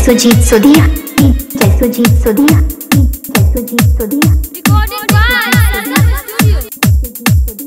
सुजीत सोदिया जय सुजीत सोदिया जय Sujit सोदिया Recorded by Sargam Studio.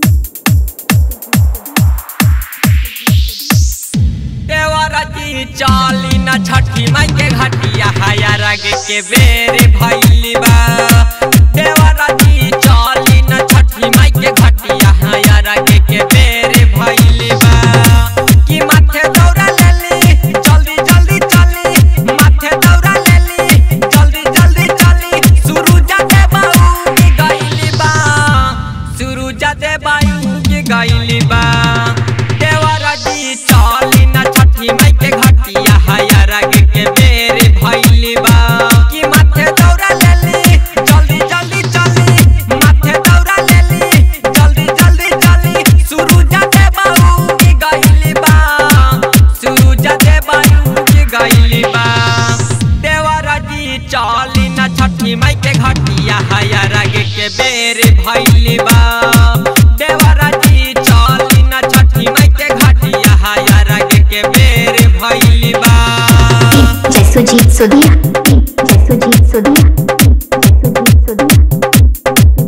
देवरती चाली न छठी माई के घटिया हाया रग के बेरे भैली बा देवरती चाली न छठी माई के घटिया हाया रग के बेरे भैली बा कि माथे दौड़ा लेली जल्दी जल्दी चली माथे दौड़ा लेली जल्दी जल्दी चली सुरुजा दे बाऊ की गईली बा सुरुजा दे बाऊ की गईली बा देवरजी चाली न छठी माई के घटिया हाया रग के बेरे भैली बा कि माथे दौड़ा लेली जल्दी जल्दी चली माथे दौड़ा लेली जल्दी जल्दी चली सुरुजा दे बाऊ की गईली बा सुरुजा दे बाऊ की गईली बा देवरजी चाली न छठी माई के घटिया हाया रग के बेरे भैली बा देवरजी चाली न छठी माई के घटिया हाया रग के बेरे भैली बा जय सुजीत सोदिया जय सुजीत सोदिया जय सुजीत सोदिया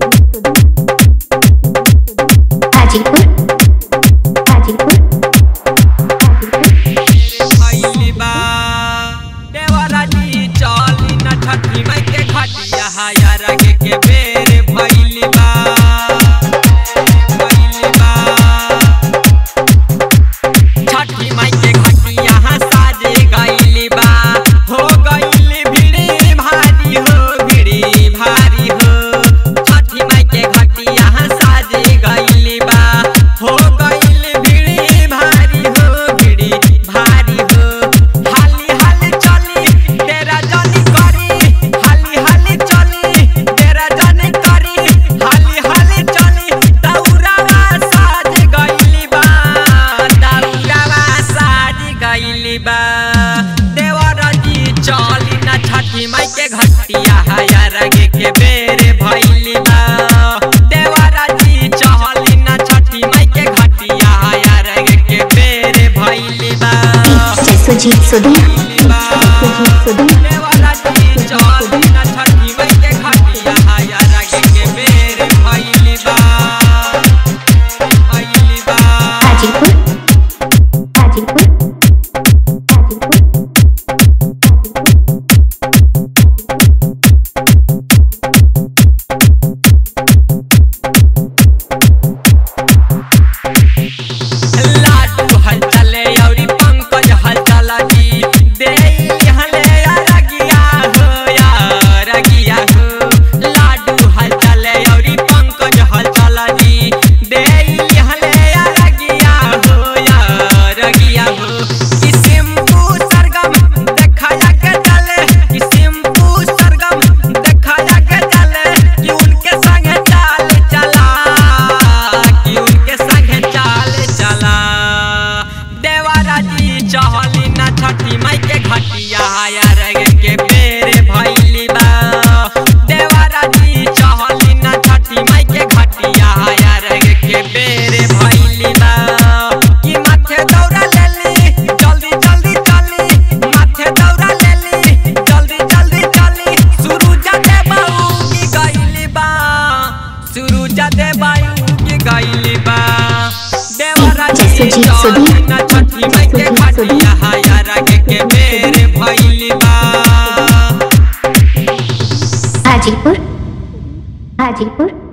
हाजीपुर हाजीपुर हाजीपुर भैली बा देवरजी चाली न छठी माई के घटिया हाया रग के बेरे भैली बा भैली बा छठी माई के घटिया साजे गईली बा हो गईली भिड़ी भारी हो भिड़ी भारी हो छठी माई के घटिया साजे गईली बा हो गईली भिड़ी भारी हो भिड़ी भारी हो हाली हाली चली तेरा जानी करी हाली हाली चली तेरा जानी करी हाली हाली चली दौड़ावा साज गईली बा दौड़ावा साज गईली बा देवरजी चली ना छठी माई के घटिया हाया रगे के बेरे भैली बा देवरजी चली ना छठी माई के घटिया हाया रगे के बेरे भैली बा जय सुजीत सोदिया जय सुजीत सोदिया देवरजी चली ना छठी माई के घटिया हाया रगे के बेरे भैली बा भैली बा हाजीपुर हाजीपुर हाजीपुर लाडू हल चले औरी पंकज हल चला जी दे हले रगिया हो या रगिया हो लाडू हल चले औरी पंकज हल चला जी दे हले रगिया हो या रगिया हो कि सिंपू सरगम देखाया के चले कि सिंपू सरगम देखाया के चले कि उनके संग चाल चला कि उनके संग चाल चला देवराजी चहली ना छठी माई के घटिया हाया रग के बेरे भैली बा देवराजी चहली ना छठी माई के घटिया हाया रग के बेरे भैली बा कि माथे दौड़ा लेली जल्दी जल्दी चली माथे दौड़ा लेली जल्दी जल्दी चली सुरुजा दे बाऊ की गईली बा सुरुजा दे बाऊ की गईली बा देवराजी जय सुजीत सोदिया। चली ना छठी माई के जय सुजीत सोदिया। घटिया हाया रग के बेरे भैली बा हाजीपुर हाजीपुर